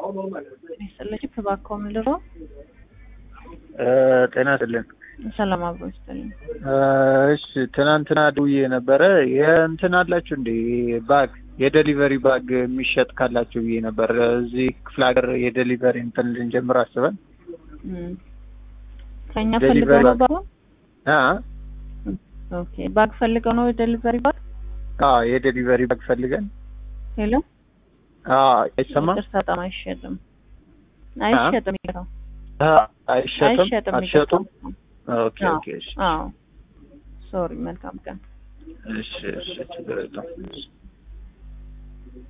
ይስጥልኝ እባክዎ ምን ልሮ ጤና ይስጥልን። ሰላም አብሮ ይስጥልኝ። እሺ ትናንትና ደውዬ ነበረ። የእንትን አላችሁ እንዴ ባግ የዴሊቨሪ ባግ የሚሸጥ ካላችሁ ብዬ ነበር። እዚህ ክፍለ ሀገር የዴሊቨሪ እንትን ልንጀምር አስበን እም። ከኛ ዴሊቨሪ ፈልገው ነው ባግ ባግ? አ ኦኬ ባግ ፈልገው ነው ዴሊቨሪ ባግ? አ የዴሊቨሪ ባግ ፈልገን ሄሎ አ አይሰማም ይቅርታ በጣም አይሸጥም አይሸጥም ይቅርታ አ አይሸጥም አይሸጥም አትሸጡም? ይቅርታ። ኦኬ ኦኬ እሺ አዎ ሶሪ መልካም ቀን እሺ እሺ ችግር የለውም።